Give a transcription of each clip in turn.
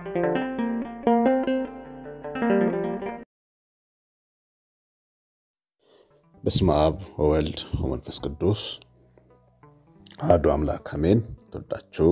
በስመ አብ ወወልድ ወመንፈስ ቅዱስ አሐዱ አምላክ አሜን። ተወዳችሁ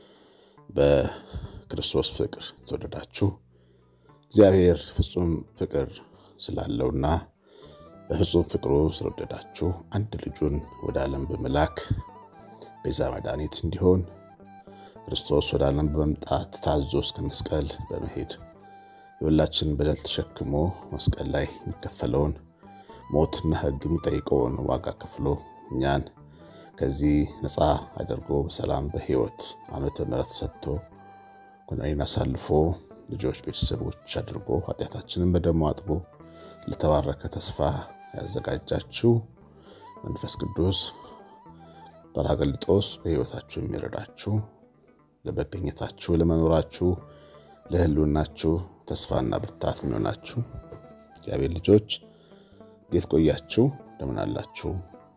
በክርስቶስ ፍቅር የተወደዳችሁ እግዚአብሔር ፍጹም ፍቅር ስላለውና በፍጹም ፍቅሩ ስለወደዳችሁ አንድ ልጁን ወደ ዓለም በመላክ ቤዛ መድኃኒት እንዲሆን ክርስቶስ ወደ ዓለም በመምጣት ታዞ እስከ መስቀል በመሄድ የሁላችንን በደል ተሸክሞ መስቀል ላይ የሚከፈለውን ሞትና ሕግ የሚጠይቀውን ዋጋ ከፍሎ እኛን ከዚህ ነፃ አድርጎ በሰላም በሕይወት ዓመተ ምሕረት ሰጥቶ ኩነኔን አሳልፎ ልጆች ቤተሰቦች አድርጎ ኃጢአታችንን በደሙ አጥቦ ለተባረከ ተስፋ ያዘጋጃችሁ መንፈስ ቅዱስ ጰራቅሊጦስ በሕይወታችሁ የሚረዳችሁ ለመገኘታችሁ፣ ለመኖራችሁ፣ ለሕልውናችሁ ተስፋና ብርታት የሚሆናችሁ እግዚአብሔር ልጆች እንዴት ቆያችሁ? እንደምን አላችሁ?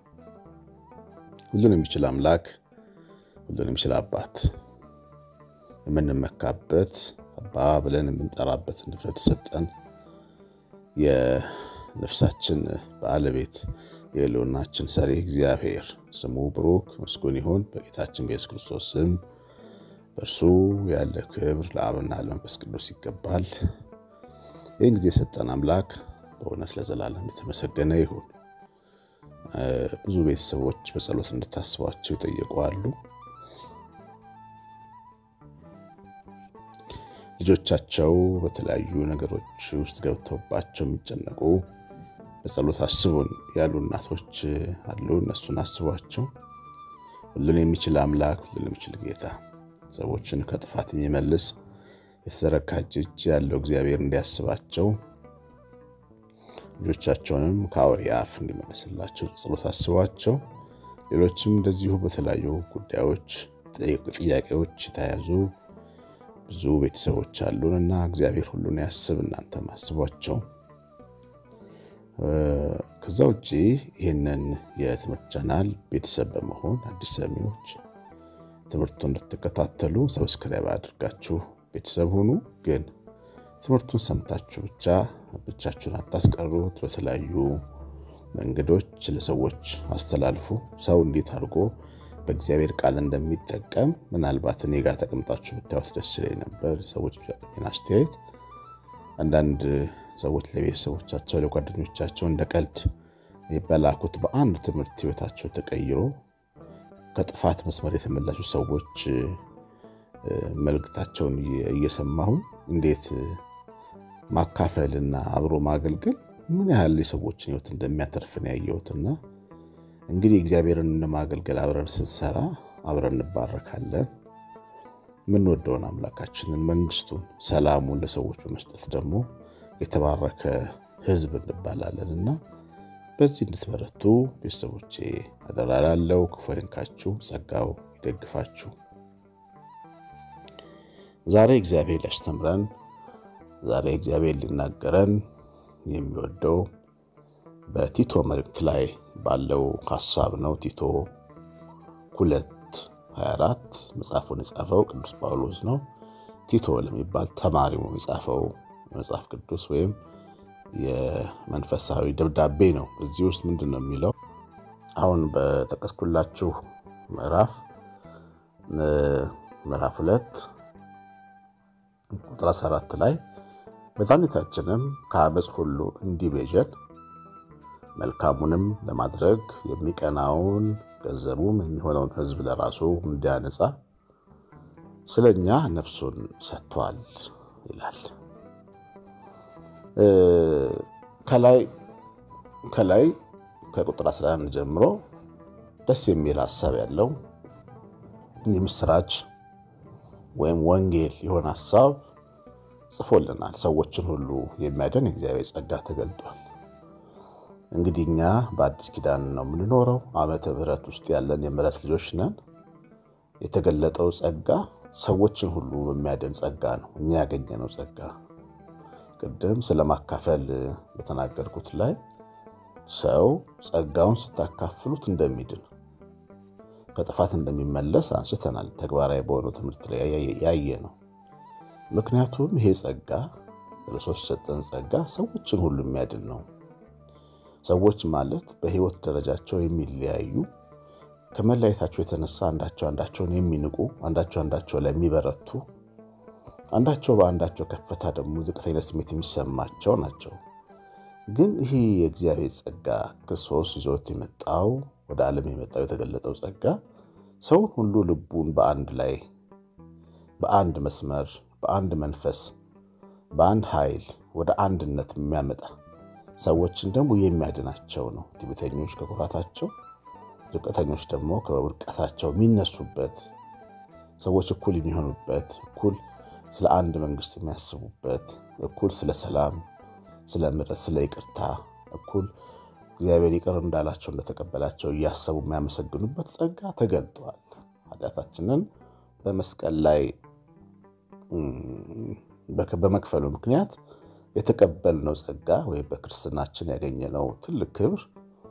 ሁሉን የሚችል አምላክ ሁሉን የሚችል አባት የምንመካበት አባ ብለን የምንጠራበት ንብረት ሰጠን የነፍሳችን ባለቤት የሕልውናችን ሰሪ እግዚአብሔር ስሙ ብሩክ ምስጉን ይሁን። በጌታችን በኢየሱስ ክርስቶስ ስም በእርሱ ያለ ክብር ለአብና ለመንፈስ ቅዱስ ይገባል። ይህን ጊዜ የሰጠን አምላክ በእውነት ለዘላለም የተመሰገነ ይሁን። ብዙ ቤተሰቦች በጸሎት እንድታስቧቸው ይጠየቁ አሉ። ልጆቻቸው በተለያዩ ነገሮች ውስጥ ገብተውባቸው የሚጨነቁ በጸሎት አስቡን ያሉ እናቶች አሉ። እነሱን አስቧቸው። ሁሉን የሚችል አምላክ፣ ሁሉን የሚችል ጌታ፣ ሰዎችን ከጥፋት የሚመልስ የተዘረጋች እጅ ያለው እግዚአብሔር እንዲያስባቸው ልጆቻቸውንም ከአውሬ አፍ እንዲመለስላቸው ጸሎት አስቧቸው። ሌሎችም እንደዚሁ በተለያዩ ጉዳዮች ጥያቄዎች የተያዙ ብዙ ቤተሰቦች አሉን እና እግዚአብሔር ሁሉን ያስብ። እናንተም አስቧቸው። ከዛ ውጭ ይህንን የትምህርት ቻናል ቤተሰብ በመሆን አዲስ ሰሚዎች ትምህርቱን እንድትከታተሉ ሰብስክራይብ አድርጋችሁ ቤተሰብ ሁኑ። ግን ትምህርቱን ሰምታችሁ ብቻ ብቻችሁን አታስቀሩት። በተለያዩ መንገዶች ለሰዎች አስተላልፉ። ሰው እንዴት አድርጎ በእግዚአብሔር ቃል እንደሚጠቀም ምናልባት እኔ ጋር ተቀምጣችሁ ብታዩት ደስ ይለኝ ነበር። ሰዎች ቢሰጡኝ አስተያየት አንዳንድ ሰዎች ለቤተሰቦቻቸው ለጓደኞቻቸው እንደ ቀልድ የበላኩት በአንድ ትምህርት ሕይወታቸው ተቀይሮ ከጥፋት መስመር የተመለሱ ሰዎች መልእክታቸውን እየሰማሁ እንዴት ማካፈልና አብሮ ማገልገል ምን ያህል የሰዎችን ሕይወት እንደሚያተርፍን ያየሁትና እንግዲህ እግዚአብሔርን እንደማገልገል አብረን ስንሰራ አብረን እንባረካለን። የምንወደውን አምላካችንን መንግስቱን፣ ሰላሙን ለሰዎች በመስጠት ደግሞ የተባረከ ሕዝብ እንባላለን እና በዚህ እንድትበረቱ ቤተሰቦቼ አደራ እላለሁ። ክፉ አይንካችሁ፣ ጸጋው ይደግፋችሁ። ዛሬ እግዚአብሔር ሊያስተምረን ዛሬ እግዚአብሔር ሊናገረን የሚወደው በቲቶ መልእክት ላይ ባለው ሀሳብ ነው። ቲቶ ሁለት 24 መጽሐፉን የጻፈው ቅዱስ ጳውሎስ ነው። ቲቶ ለሚባል ተማሪው የጻፈው መጽሐፍ ቅዱስ ወይም የመንፈሳዊ ደብዳቤ ነው። እዚህ ውስጥ ምንድን ነው የሚለው? አሁን በጠቀስኩላችሁ ምዕራፍ ምዕራፍ ሁለት ቁጥር 14 ላይ መድኃኒታችንም ከአመፅ ሁሉ እንዲቤዠን መልካሙንም ለማድረግ የሚቀናውን ገንዘቡም የሚሆነውን ሕዝብ ለራሱ እንዲያነጻ ስለ እኛ ነፍሱን ሰጥቷል ይላል። ከላይ ከላይ ከቁጥር 11 ጀምሮ ደስ የሚል ሀሳብ ያለው የምስራች ወይም ወንጌል የሆነ ሀሳብ ጽፎልናል። ሰዎችን ሁሉ የሚያድን የእግዚአብሔር ጸጋ ተገልጧል። እንግዲህ እኛ በአዲስ ኪዳን ነው የምንኖረው። ዓመተ ምሕረት ውስጥ ያለን የምሕረት ልጆች ነን። የተገለጠው ጸጋ ሰዎችን ሁሉ በሚያድን ጸጋ ነው እኛ ያገኘነው ጸጋ። ቅድም ስለማካፈል በተናገርኩት ላይ ሰው ጸጋውን ስታካፍሉት እንደሚድን ከጥፋት እንደሚመለስ አንስተናል። ተግባራዊ በሆነው ትምህርት ላይ ያየ ነው። ምክንያቱም ይሄ ጸጋ ክርስቶስ የሰጠን ጸጋ ሰዎችን ሁሉ የሚያድን ነው። ሰዎች ማለት በሕይወት ደረጃቸው የሚለያዩ ከመለያየታቸው የተነሳ አንዳቸው አንዳቸውን የሚንቁ፣ አንዳቸው አንዳቸው ላይ የሚበረቱ፣ አንዳቸው በአንዳቸው ከፍታ ደግሞ ዝቅተኛ ስሜት የሚሰማቸው ናቸው። ግን ይህ የእግዚአብሔር ጸጋ ክርስቶስ ይዞት የመጣው ወደ ዓለም የመጣው የተገለጠው ጸጋ ሰውን ሁሉ ልቡን በአንድ ላይ በአንድ መስመር በአንድ መንፈስ በአንድ ኃይል ወደ አንድነት የሚያመጣ ሰዎችን ደግሞ የሚያድናቸው ነው። ትዕቢተኞች ከኩራታቸው፣ ዝቅተኞች ደግሞ ከውድቀታቸው የሚነሱበት ሰዎች እኩል የሚሆኑበት እኩል ስለ አንድ መንግስት የሚያስቡበት እኩል ስለ ሰላም፣ ስለ ምሕረት፣ ስለ ይቅርታ እኩል እግዚአብሔር ይቅር እንዳላቸው እንደተቀበላቸው እያሰቡ የሚያመሰግኑበት ጸጋ ተገልጧል። ኃጢአታችንን በመስቀል ላይ በመክፈሉ ምክንያት የተቀበልነው ጸጋ ወይም በክርስትናችን ያገኘነው ትልቅ ክብር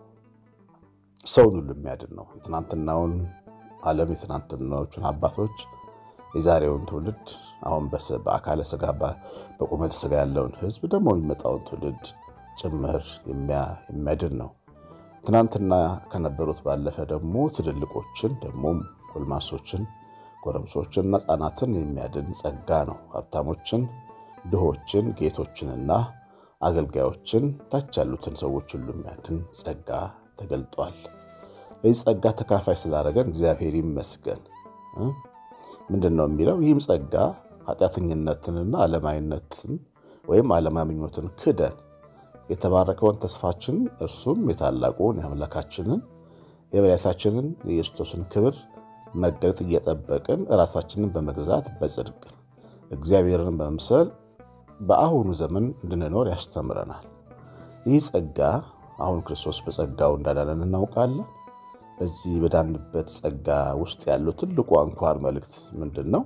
ሰውን ሁሉ የሚያድን ነው። የትናንትናውን ዓለም የትናንትናዎቹን አባቶች የዛሬውን ትውልድ አሁን በአካለ ስጋ በቁመት ስጋ ያለውን ሕዝብ ደግሞ የሚመጣውን ትውልድ ጭምር የሚያድን ነው። ትናንትና ከነበሩት ባለፈ ደግሞ ትልልቆችን ደግሞም ጎልማሶችን፣ ጎረምሶችንና ሕፃናትን የሚያድን ጸጋ ነው። ሀብታሞችን፣ ድሆችን፣ ጌቶችንና አገልጋዮችን ታች ያሉትን ሰዎች ሁሉ የሚያድን ጸጋ ተገልጧል። ይህ ጸጋ ተካፋይ ስላደረገን እግዚአብሔር ይመስገን። ምንድን ነው የሚለው? ይህም ጸጋ ኃጢአተኝነትንና ዓለማዊነትን ወይም ዓለማዊ ምኞትን ክደን የተባረከውን ተስፋችን እርሱም የታላቁን የአምላካችንን የበላይታችንን የኢየሱስን ክብር መገለጥ እየጠበቅን ራሳችንን በመግዛት በጽድቅ እግዚአብሔርን በመምሰል በአሁኑ ዘመን እንድንኖር ያስተምረናል። ይህ ጸጋ አሁን ክርስቶስ በጸጋው እንዳዳነን እናውቃለን። በዚህ በዳንበት ጸጋ ውስጥ ያለው ትልቁ አንኳር መልእክት ምንድን ነው?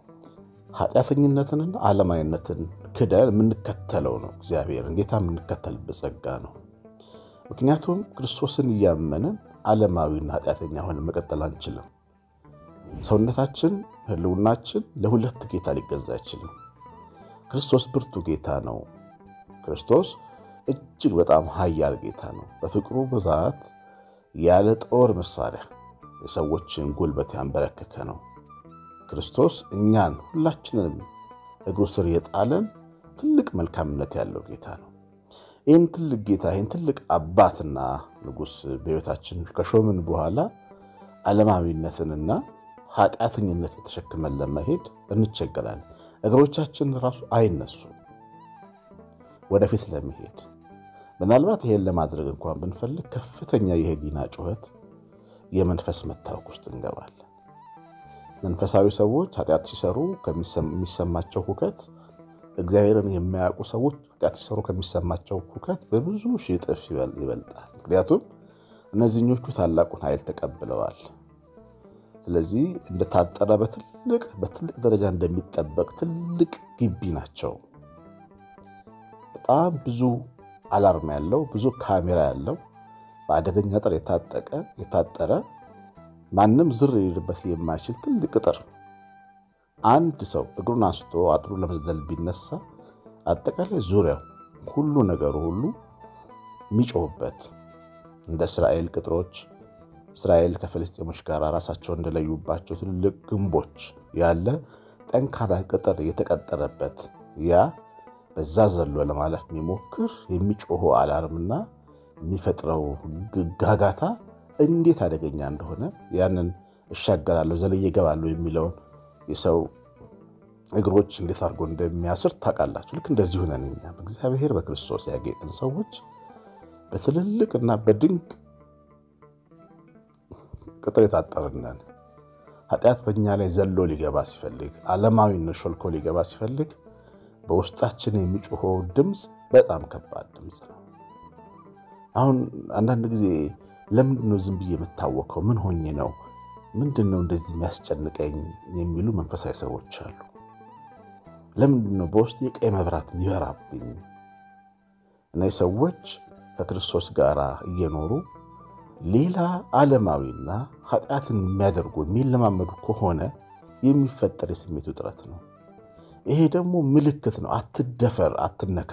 ኃጢአተኝነትንና ዓለማዊነትን ክደን የምንከተለው ነው። እግዚአብሔርን ጌታ የምንከተልበት ጸጋ ነው። ምክንያቱም ክርስቶስን እያመንን ዓለማዊና ኃጢአተኛ ሆነን መቀጠል አንችልም። ሰውነታችን፣ ሕልውናችን ለሁለት ጌታ ሊገዛ አይችልም። ክርስቶስ ብርቱ ጌታ ነው። ክርስቶስ እጅግ በጣም ኃያል ጌታ ነው። በፍቅሩ ብዛት ያለ ጦር መሳሪያ የሰዎችን ጉልበት ያንበረከከ ነው። ክርስቶስ እኛን ሁላችንንም እግሩ ስር የጣለን ትልቅ መልካምነት ያለው ጌታ ነው። ይህን ትልቅ ጌታ ይህን ትልቅ አባትና ንጉሥ በሕይወታችን ከሾምን በኋላ ዓለማዊነትንና ኃጢአተኝነትን ተሸክመን ለመሄድ እንቸገራለን። እግሮቻችን ራሱ አይነሱም ወደፊት ለመሄድ ምናልባት ይሄን ለማድረግ እንኳን ብንፈልግ ከፍተኛ የህሊና ጩኸት፣ የመንፈስ መታወክ ውስጥ እንገባለን። መንፈሳዊ ሰዎች ኃጢአት ሲሰሩ ከሚሰማቸው ሁከት እግዚአብሔርን የማያውቁ ሰዎች ኃጢአት ሲሰሩ ከሚሰማቸው ሁከት በብዙ ሺህ እጥፍ ይበልጣል። ምክንያቱም እነዚህኞቹ ታላቁን ኃይል ተቀብለዋል። ስለዚህ እንደታጠረ በትልቅ በትልቅ ደረጃ እንደሚጠበቅ ትልቅ ግቢ ናቸው። በጣም ብዙ አላርም ያለው ብዙ ካሜራ ያለው በአደገኛ ቅጥር የታጠቀ የታጠረ ማንም ዝር ሊልበት የማይችል ትልቅ ቅጥር አንድ ሰው እግሩን አንስቶ አጥሩ ለመዝለል ቢነሳ አጠቃላይ ዙሪያው ሁሉ ነገሩ ሁሉ የሚጮህበት እንደ እስራኤል ቅጥሮች እስራኤል ከፍልስጤሞች ጋር ራሳቸው እንደለዩባቸው ትልልቅ ግንቦች ያለ ጠንካራ ቅጥር የተቀጠረበት ያ በዛ ዘሎ ለማለፍ የሚሞክር የሚጮኸው አላርምና የሚፈጥረው ጋጋታ እንዴት አደገኛ እንደሆነ ያንን እሻገራለሁ ዘልዬ እገባለሁ የሚለውን የሰው እግሮች እንዴት አድርጎ እንደሚያስር ታውቃላችሁ። ልክ እንደዚህ ሆነን እኛ በእግዚአብሔር በክርስቶስ ያጌጥን ሰዎች በትልልቅና በድንቅ ቅጥር የታጠርነን ኃጢአት በእኛ ላይ ዘሎ ሊገባ ሲፈልግ፣ ዓለማዊነት ሾልኮ ሊገባ ሲፈልግ በውስጣችን የሚጮኸው ድምፅ በጣም ከባድ ድምፅ ነው። አሁን አንዳንድ ጊዜ ለምንድን ነው ዝም ብዬ የምታወከው? ምን ሆኜ ነው? ምንድን ነው እንደዚህ የሚያስጨንቀኝ? የሚሉ መንፈሳዊ ሰዎች አሉ። ለምንድን ነው በውስጥ የቀይ መብራት የሚበራብኝ? እነዚህ ሰዎች ከክርስቶስ ጋር እየኖሩ ሌላ ዓለማዊና ኃጢአትን የሚያደርጉ የሚለማመዱ ከሆነ የሚፈጠር የስሜት ውጥረት ነው። ይሄ ደግሞ ምልክት ነው። አትደፈር፣ አትነካ።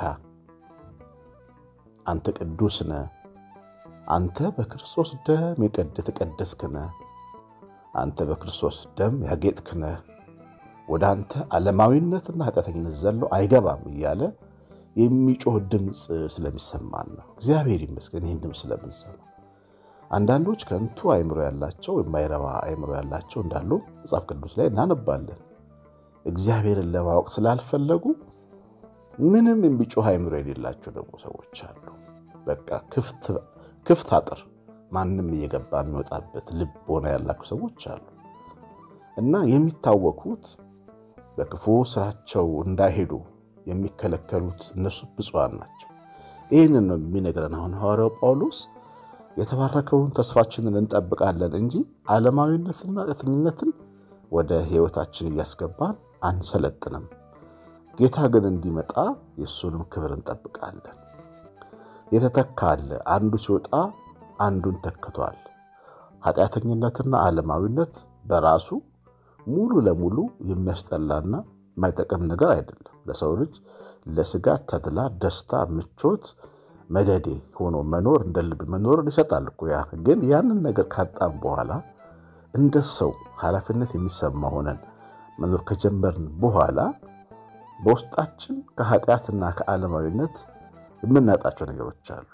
አንተ ቅዱስ ነህ። አንተ በክርስቶስ ደም የተቀደስክ ነህ። አንተ በክርስቶስ ደም ያጌጥክ ነህ። ወደ አንተ ዓለማዊነትና ኃጢአተኝነት ዘሎ አይገባም እያለ የሚጮህ ድምፅ ስለሚሰማን ነው። እግዚአብሔር ይመስገን ይህን ድምፅ ስለምንሰማ። አንዳንዶች ከንቱ አእምሮ ያላቸው የማይረባ አእምሮ ያላቸው እንዳሉ መጽሐፍ ቅዱስ ላይ እናነባለን። እግዚአብሔርን ለማወቅ ስላልፈለጉ ምንም የሚጮህ አእምሮ የሌላቸው ደግሞ ሰዎች አሉ። በቃ ክፍት አጥር ማንም እየገባ የሚወጣበት ልቦና ያላቸው ሰዎች አሉ እና የሚታወኩት በክፉ ስራቸው እንዳይሄዱ የሚከለከሉት እነሱ ብፁዓን ናቸው። ይህንን ነው የሚነግረን አሁን ሐዋርያው ጳውሎስ የተባረከውን ተስፋችንን እንጠብቃለን እንጂ ዓለማዊነትንና ኃጢአተኝነትን ወደ ሕይወታችን እያስገባን አንሰለጥንም። ጌታ ግን እንዲመጣ የእሱንም ክብር እንጠብቃለን። የተተካ አለ። አንዱ ሲወጣ አንዱን ተክቷል። ኃጢአተኝነትና ዓለማዊነት በራሱ ሙሉ ለሙሉ የሚያስጠላና የማይጠቅም ነገር አይደለም። ለሰው ልጅ ለስጋ ተድላ፣ ደስታ፣ ምቾት መደዴ ሆኖ መኖር እንደ ልብ መኖርን ይሰጣል እኮ ያ ግን ያንን ነገር ካጣም በኋላ እንደ ሰው ኃላፊነት የሚሰማ ሆነን መኖር ከጀመርን በኋላ በውስጣችን ከኃጢአትና ከዓለማዊነት የምናጣቸው ነገሮች አሉ።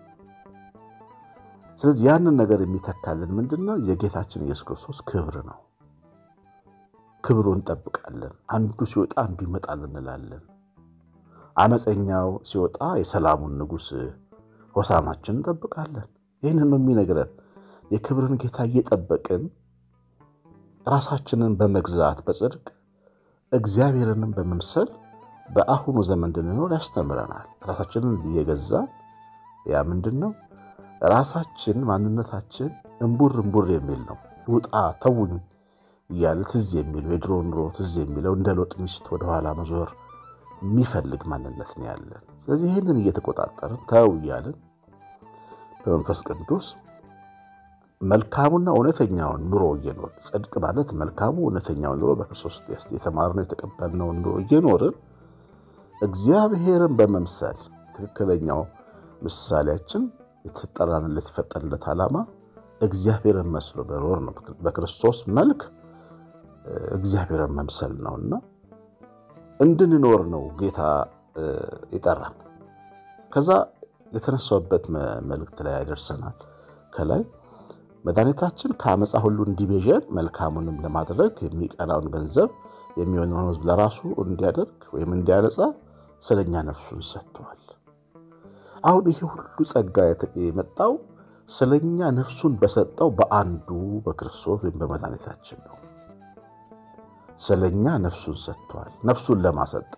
ስለዚህ ያንን ነገር የሚተካልን ምንድን ነው? የጌታችን ኢየሱስ ክርስቶስ ክብር ነው። ክብሩን እንጠብቃለን። አንዱ ሲወጣ አንዱ ይመጣል እንላለን። አመፀኛው ሲወጣ የሰላሙን ንጉሥ ሆሳማችን እንጠብቃለን። ይህንን ነው የሚነግረን። የክብርን ጌታ እየጠበቅን ራሳችንን በመግዛት በጽድቅ እግዚአብሔርንም በመምሰል በአሁኑ ዘመን እንድንኖር ያስተምረናል። ራሳችንን እየገዛን ያ ምንድን ነው? ራሳችን ማንነታችን እምቡር እምቡር የሚል ነው። ውጣ ተውኝ እያለ ትዝ የሚለው የድሮ ኑሮ ትዝ የሚለው እንደ ሎጥ ሚስት ወደኋላ መዞር የሚፈልግ ማንነት ነው ያለን። ስለዚህ ይህንን እየተቆጣጠርን ተው እያልን በመንፈስ ቅዱስ መልካሙና እውነተኛውን ኑሮ እየኖርን ጽድቅ ማለት መልካሙ እውነተኛውን ኑሮ በክርስቶስ የተማርነው የተቀበልነውን ኑሮ እየኖርን እግዚአብሔርን በመምሰል ትክክለኛው ምሳሌያችን የተጠራንለት የተፈጠንለት ዓላማ እግዚአብሔርን መስሎ መኖር ነው። በክርስቶስ መልክ እግዚአብሔርን መምሰል ነውና እንድንኖር ነው ጌታ ይጠራን። ከዛ የተነሳውበት መልእክት ላይ ያደርሰናል። ከላይ መድኃኒታችን ከአመፃ ሁሉ እንዲቤዠን መልካሙንም ለማድረግ የሚቀናውን ገንዘብ የሚሆነውን ሕዝብ ለራሱ እንዲያደርግ ወይም እንዲያነጻ ስለኛ ነፍሱን ሰጥቷል። አሁን ይሄ ሁሉ ጸጋ የመጣው ስለኛ ነፍሱን በሰጠው በአንዱ በክርስቶስ ወይም በመድኃኒታችን ነው። ስለኛ ነፍሱን ሰጥቷል። ነፍሱን ለማሰጠ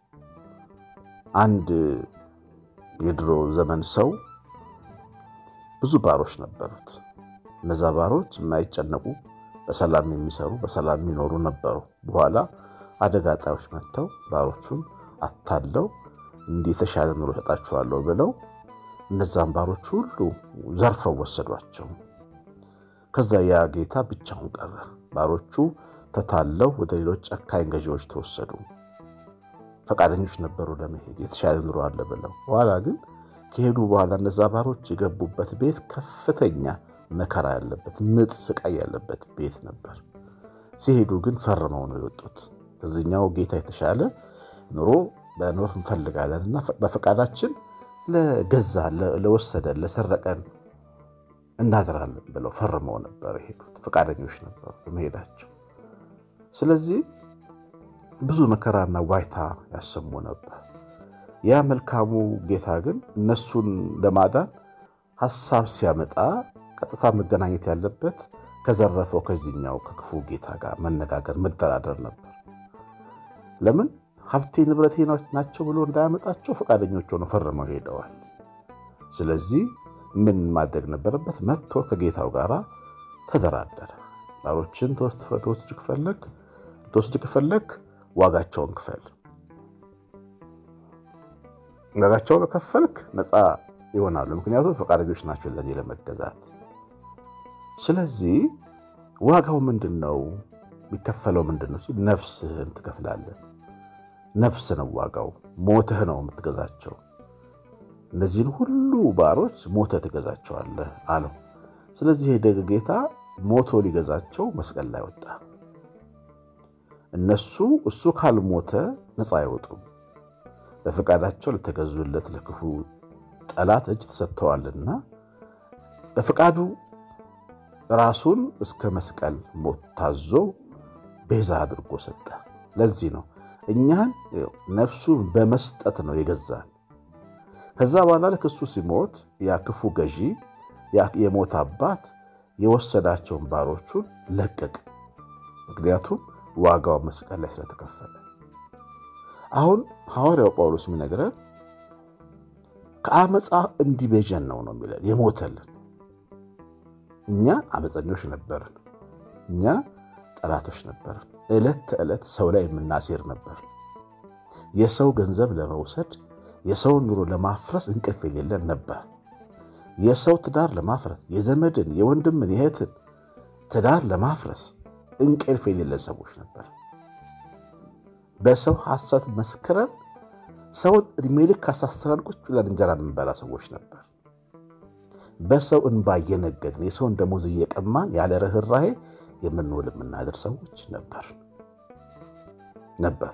አንድ የድሮ ዘመን ሰው ብዙ ባሮች ነበሩት። እነዛ ባሮች የማይጨነቁ በሰላም የሚሰሩ በሰላም የሚኖሩ ነበሩ። በኋላ አደጋ ጣዮች መጥተው ባሮቹን አታለው እንዲህ የተሻለ ኑሮ ሰጣችኋለሁ ብለው እነዛን ባሮች ሁሉ ዘርፈው ወሰዷቸው። ከዛ ያ ጌታ ብቻውን ቀረ። ባሮቹ ተታለው ወደ ሌሎች ጨካኝ ገዢዎች ተወሰዱ። ፈቃደኞች ነበሩ ለመሄድ የተሻለ ኑሮ አለ ብለው። በኋላ ግን ከሄዱ በኋላ እነዛ ባሮች የገቡበት ቤት ከፍተኛ መከራ ያለበት ምጥ፣ ስቃይ ያለበት ቤት ነበር። ሲሄዱ ግን ፈርመው ነው የወጡት። ከዚኛው ጌታ የተሻለ ኑሮ መኖር እንፈልጋለን እና በፈቃዳችን ለገዛን፣ ለወሰደን፣ ለሰረቀን እናድራለን ብለው ፈርመው ነበር የሄዱት። ፈቃደኞች ነበሩ በመሄዳቸው። ስለዚህ ብዙ መከራና ዋይታ ያሰሙ ነበር። ያ መልካሙ ጌታ ግን እነሱን ለማዳን ሐሳብ ሲያመጣ ቀጥታ መገናኘት ያለበት ከዘረፈው ከዚህኛው ከክፉ ጌታ ጋር መነጋገር፣ መደራደር ነበር። ለምን ሀብቴ ንብረቴ ናቸው ብሎ እንዳያመጣቸው ፈቃደኞች ሆነው ፈርመው ሄደዋል። ስለዚህ ምን ማድረግ ነበረበት? መጥቶ ከጌታው ጋር ተደራደረ። ባሮችን ትወስድ ከፈለግ ትወስድ ከፈለግ ዋጋቸውን ክፈል፣ ዋጋቸውን ከፈልክ ነፃ ይሆናሉ። ምክንያቱም ፈቃደኞች ናቸው ለዚህ ለመገዛት። ስለዚህ ዋጋው ምንድን ነው? የሚከፈለው ምንድን ነው ሲል ነፍስህን ትከፍላለን። ነፍስ ነው ዋጋው። ሞተህ ነው የምትገዛቸው። እነዚህን ሁሉ ባሮች ሞተህ ትገዛቸዋለህ አለው። ስለዚህ የደግ ጌታ ሞቶ ሊገዛቸው መስቀል ላይ ወጣ። እነሱ እሱ ካልሞተ ነፃ አይወጡም። በፈቃዳቸው ለተገዙለት ለክፉ ጠላት እጅ ተሰጥተዋልና በፈቃዱ ራሱን እስከ መስቀል ሞት ታዞ ቤዛ አድርጎ ሰጠ። ለዚህ ነው እኛን ነፍሱን በመስጠት ነው የገዛን። ከዛ በኋላ ልክ እሱ ሲሞት ያ ክፉ ገዢ የሞት አባት የወሰዳቸውን ባሮቹን ለቀቅ። ምክንያቱም ዋጋው መስቀል ላይ ስለተከፈለ። አሁን ሐዋርያው ጳውሎስ የሚነግረን ከአመፃ እንዲቤዠን ነው ነው የሚለን የሞተልን። እኛ አመፀኞች ነበርን። እኛ ጠላቶች ነበርን። ዕለት ተዕለት ሰው ላይ የምናሴር ነበር። የሰው ገንዘብ ለመውሰድ የሰውን ኑሮ ለማፍረስ እንቅልፍ የሌለን ነበር። የሰው ትዳር ለማፍረስ የዘመድን፣ የወንድምን፣ የእህትን ትዳር ለማፍረስ እንቅልፍ የሌለን ሰዎች ነበር። በሰው ሐሰት መስክረን ሰውን ዕድሜ ልክ ካሳስረን ቁጭ ብለን እንጀራ የምንበላ ሰዎች ነበር። በሰው እንባ እየነገድን የሰውን ደሞዝ እየቀማን ያለ ርኅራኄ የምንውል የምናድር ሰዎች ነበር ነበር።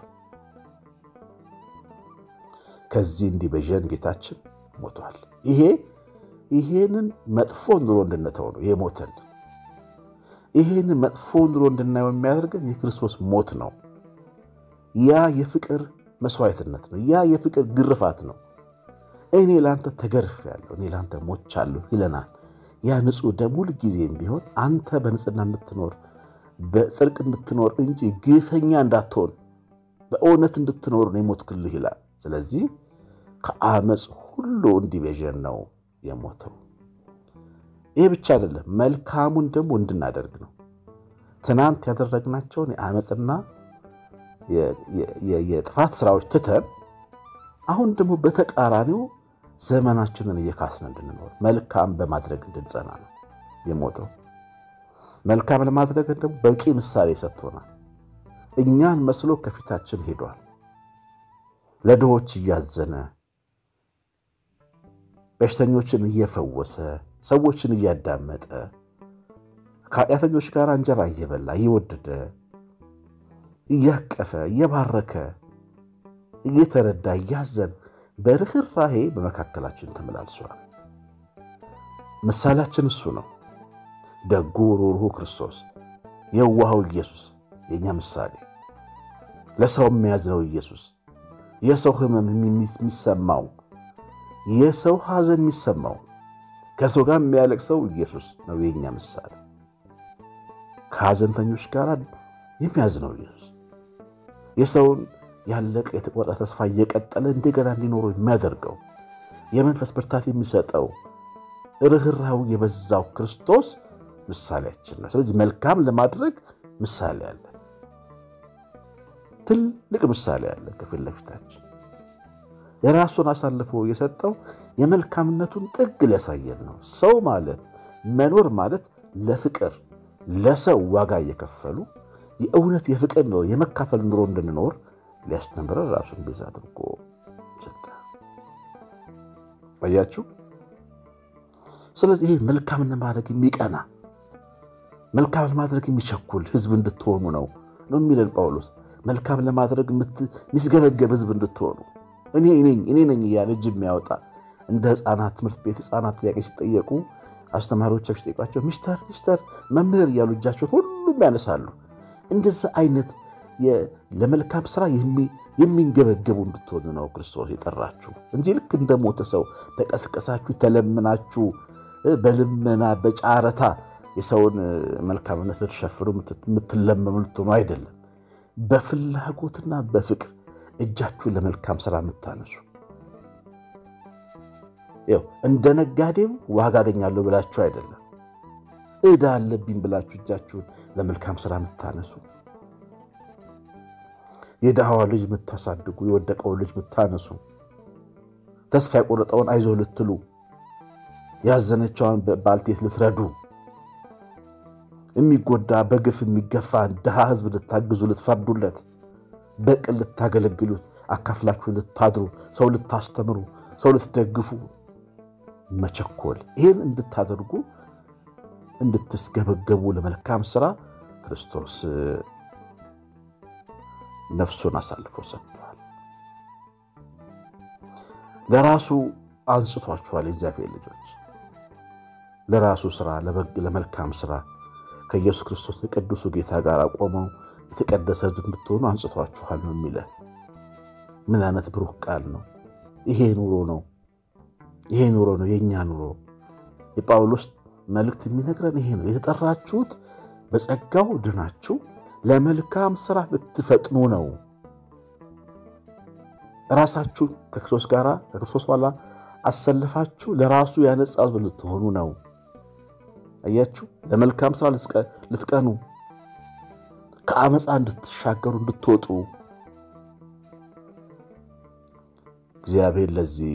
ከዚህ እንዲቤዠን ጌታችን ሞቷል። ይሄ ይሄንን መጥፎ ኑሮ እንድንተው ነው የሞተልን። ይሄንን መጥፎ ኑሮ እንድናየው የሚያደርገን የክርስቶስ ሞት ነው። ያ የፍቅር መስዋዕትነት ነው። ያ የፍቅር ግርፋት ነው። እኔ ለአንተ ተገርፌያለሁ፣ እኔ ለአንተ ሞቻለሁ ይለናል። ያ ንጹሕ ደም ሁል ጊዜም ቢሆን አንተ በንጽህና እንድትኖር በጽድቅ እንድትኖር እንጂ ግፈኛ እንዳትሆን በእውነት እንድትኖር ነው የሞትክልህ ይላል። ስለዚህ ከአመፅ ሁሉ እንዲቤዠን ነው የሞተው። ይህ ብቻ አይደለም፣ መልካሙን ደግሞ እንድናደርግ ነው። ትናንት ያደረግናቸውን የአመፅና የጥፋት ስራዎች ትተን አሁን ደግሞ በተቃራኒው ዘመናችንን እየካስን እንድንኖር መልካም በማድረግ እንድንጸና ነው የሞተው። መልካም ለማድረግ ደግሞ በቂ ምሳሌ ሰጥቶናል። እኛን መስሎ ከፊታችን ሄዷል። ለድሆች እያዘነ በሽተኞችን እየፈወሰ ሰዎችን እያዳመጠ ከኃጢአተኞች ጋር እንጀራ እየበላ እየወደደ እያቀፈ እየባረከ እየተረዳ እያዘን በርኅራሄ በመካከላችን ተመላልሷል። ምሳሌያችን እሱ ነው። ደጉ ሩሩ ክርስቶስ፣ የዋሃው ኢየሱስ የእኛ ምሳሌ፣ ለሰው የሚያዝነው ኢየሱስ፣ የሰው ሕመም የሚሰማው የሰው ሐዘን የሚሰማው ከሰው ጋር የሚያለቅሰው ኢየሱስ ነው የእኛ ምሳሌ። ከሐዘንተኞች ጋር የሚያዝነው ኢየሱስ የሰውን ያለቀ የተቆረጠ ተስፋ እየቀጠለ እንደገና እንዲኖሩ የሚያደርገው የመንፈስ ብርታት የሚሰጠው ርኅራኄው የበዛው ክርስቶስ ምሳሌያችን ነው። ስለዚህ መልካም ለማድረግ ምሳሌ አለ፣ ትልቅ ምሳሌ አለ ከፊት ለፊታችን። የራሱን አሳልፎ የሰጠው የመልካምነቱን ጥግ ሊያሳየን ነው። ሰው ማለት መኖር ማለት ለፍቅር ለሰው ዋጋ እየከፈሉ የእውነት የፍቅር ኑሮ የመካፈል ኑሮ እንድንኖር ሊያስተምረን ራሱን ቤዛ አድርጎ ሰጠ። አያችሁ። ስለዚህ ይሄ መልካም ለማድረግ የሚቀና መልካም ለማድረግ የሚቸኩል ሕዝብ እንድትሆኑ ነው ነው የሚለን ጳውሎስ። መልካም ለማድረግ የሚስገበገብ ሕዝብ እንድትሆኑ እኔ ነኝ እኔ ነኝ እያለ እጅ የሚያወጣ እንደ ሕፃናት ትምህርት ቤት ሕፃናት ጥያቄ ሲጠየቁ አስተማሪዎቻቸው ሲጠይቋቸው ሚስተር ሚስተር መምህር እያሉ እጃቸውን ሁሉም ያነሳሉ። እንደዛ አይነት ለመልካም ስራ የሚንገበገቡ እንድትሆኑ ነው ክርስቶስ የጠራችሁ እንጂ ልክ እንደ ሞተ ሰው ተቀስቀሳችሁ ተለምናችሁ በልመና በጫረታ የሰውን መልካምነት ልትሸፍኑ የምትለመኑ ልትሆኑ አይደለም። በፍላጎትና በፍቅር እጃችሁን ለመልካም ስራ የምታነሱ ያው እንደ ነጋዴም ዋጋ አገኛለሁ ብላችሁ አይደለም። ዕዳ አለብኝ ብላችሁ እጃችሁን ለመልካም ስራ የምታነሱ የድሃዋ ልጅ የምታሳድጉ የወደቀውን ልጅ የምታነሱ ተስፋ የቆረጠውን አይዞ ልትሉ ያዘነቸውን ባልቴት ልትረዱ የሚጎዳ በግፍ የሚገፋ ድሃ ሕዝብ ልታግዙ ልትፈርዱለት በቅን ልታገለግሉት፣ አካፍላችሁ ልታድሩ፣ ሰው ልታስተምሩ፣ ሰው ልትደግፉ መቸኮል ይህን እንድታደርጉ እንድትስገበገቡ ለመልካም ስራ ክርስቶስ ነፍሱን አሳልፎ ሰጥቷል። ለራሱ አንጽቷችኋል። የእግዚአብሔር ልጆች ለራሱ ስራ፣ ለመልካም ስራ ከኢየሱስ ክርስቶስ የቅዱሱ ጌታ ጋር ቆመው የተቀደሰ እንድትሆኑ አንጽቷችኋል ነው የሚለ ምን አይነት ብሩህ ቃል ነው! ይሄ ኑሮ ነው። ይሄ ኑሮ ነው የእኛ ኑሮ። የጳውሎስ መልእክት የሚነግረን ይሄ ነው። የተጠራችሁት በጸጋው ድናችሁ ለመልካም ስራ ልትፈጥኑ ነው። ራሳችሁ ከክርስቶስ ጋር ከክርስቶስ ኋላ አሰልፋችሁ ለራሱ ያነጻ ሕዝብ ልትሆኑ ነው። አያችሁ፣ ለመልካም ስራ ልትቀኑ፣ ከአመፃ እንድትሻገሩ እንድትወጡ እግዚአብሔር ለዚህ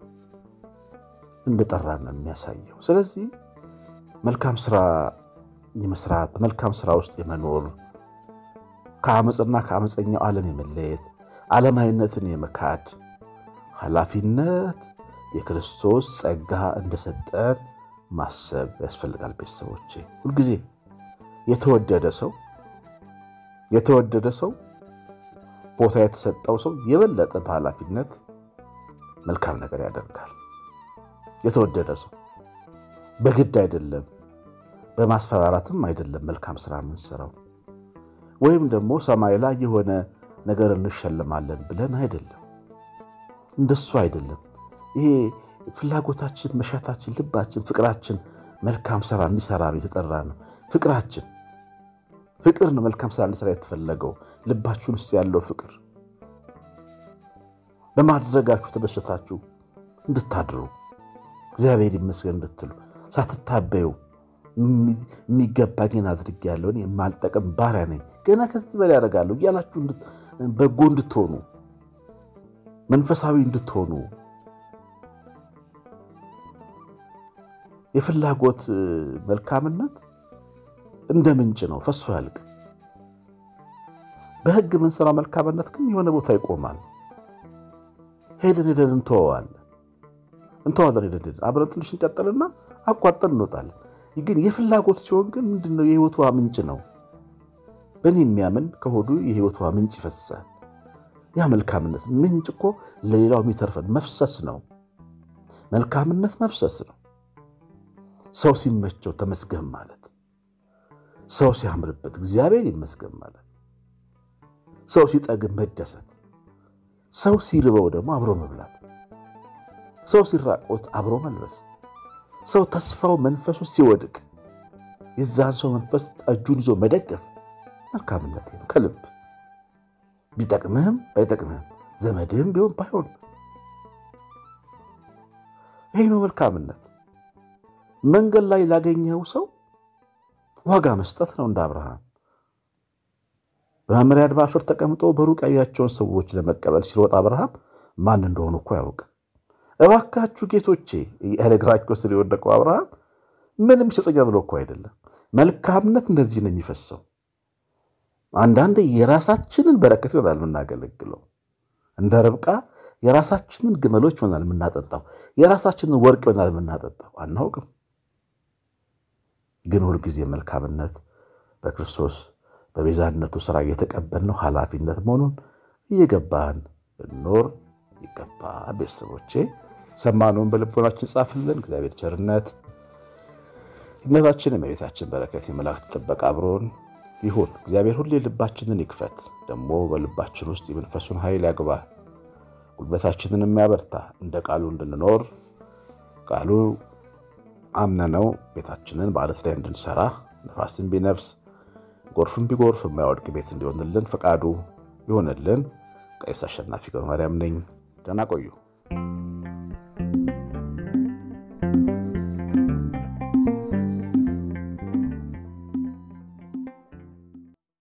እንደጠራን ነው የሚያሳየው። ስለዚህ መልካም ስራ የመስራት በመልካም ስራ ውስጥ የመኖር ከአመፅና ከአመፀኛው ዓለም የመለየት ዓለማዊነትን የመካድ ኃላፊነት የክርስቶስ ጸጋ እንደሰጠን ማሰብ ያስፈልጋል። ቤተሰቦቼ ሁልጊዜ የተወደደ ሰው የተወደደ ሰው ቦታ የተሰጠው ሰው የበለጠ በኃላፊነት መልካም ነገር ያደርጋል። የተወደደ ሰው በግድ አይደለም፣ በማስፈራራትም አይደለም መልካም ስራ የምንሰራው ወይም ደግሞ ሰማይ ላይ የሆነ ነገር እንሸልማለን ብለን አይደለም። እንደሱ አይደለም። ይሄ ፍላጎታችን፣ መሻታችን፣ ልባችን፣ ፍቅራችን መልካም ስራ እንዲሰራ ነው የተጠራ ነው። ፍቅራችን ፍቅር ነው መልካም ስራ እንዲሰራ የተፈለገው ልባችሁን ውስጥ ያለው ፍቅር በማድረጋችሁ ተደሰታችሁ እንድታድሩ እግዚአብሔር ይመስገን እንድትሉ ሳትታበዩ የሚገባኝን አድርጌያለሁ እኔ የማልጠቅም ባሪያ ነኝ ገና ከዚህ በላይ ያደርጋለሁ እያላችሁ በጎ እንድትሆኑ መንፈሳዊ እንድትሆኑ የፍላጎት መልካምነት እንደ ምንጭ ነው፣ ፈሶ ያልቅ። በሕግ የምንሰራው መልካምነት ግን የሆነ ቦታ ይቆማል። ሄደን ሄደን እንተወዋለን እንተዋለን ሄደን ሄደን አብረን ትንሽ እንቀጥልና አቋርጠን እንወጣለን። ግን የፍላጎት ሲሆን ግን ምንድነው? የህይወቷ ምንጭ ነው። በእኔ የሚያምን ከሆዱ የህይወቷ ምንጭ ይፈሳል። ያ መልካምነት ምንጭ እኮ ለሌላው የሚተርፈን መፍሰስ ነው። መልካምነት መፍሰስ ነው። ሰው ሲመቸው ተመስገን ማለት፣ ሰው ሲያምርበት እግዚአብሔር ይመስገን ማለት፣ ሰው ሲጠግብ መደሰት፣ ሰው ሲርበው ደግሞ አብሮ መብላት፣ ሰው ሲራቆት አብሮ መልበስ፣ ሰው ተስፋው መንፈሱ ሲወድቅ የዛን ሰው መንፈስ እጁን ይዞ መደገፍ መልካምነት ነው ከልብ ቢጠቅምህም ባይጠቅምህም ዘመድህም ቢሆን ባይሆን ይህ ነው መልካምነት። መንገድ ላይ ላገኘኸው ሰው ዋጋ መስጠት ነው። እንደ አብርሃም በመመሪያ አድባር ስር ተቀምጦ በሩቅ ያያቸውን ሰዎች ለመቀበል ሲሮጥ አብርሃም ማን እንደሆኑ እኮ ያውቅ። እባካችሁ ጌቶቼ ያለ እግራቸው ስር የወደቀው አብርሃም ምንም ይሰጠኛል ብሎ እኮ አይደለም። መልካምነት እንደዚህ ነው የሚፈሰው። አንዳንድ የራሳችንን በረከት ይሆናል የምናገለግለው። እንደ ርብቃ የራሳችንን ግመሎች ይሆናል የምናጠጣው፣ የራሳችንን ወርቅ ይሆናል የምናጠጣው። አናውቅም። ግን ሁልጊዜ መልካምነት በክርስቶስ በቤዛነቱ ስራ እየተቀበልነው ኃላፊነት መሆኑን እየገባን ልኖር ይገባ። ቤተሰቦቼ ሰማነውን በልቦናችን ጻፍልን። እግዚአብሔር ቸርነት እነታችን የመቤታችን በረከት የመላእክት ጥበቃ አብሮን ይሁን። እግዚአብሔር ሁሌ ልባችንን ይክፈት፣ ደግሞ በልባችን ውስጥ የመንፈሱን ኃይል ያግባ፣ ጉልበታችንን የሚያበርታ እንደ ቃሉ እንድንኖር ቃሉ አምነነው ቤታችንን በዓለት ላይ እንድንሰራ ነፋስን ቢነፍስ ጎርፍን ቢጎርፍ የማይወድቅ ቤት እንዲሆንልን ፈቃዱ ይሆንልን። ቀሲስ አሸናፊ ገብረማርያም ነኝ። ደህና ቆዩ።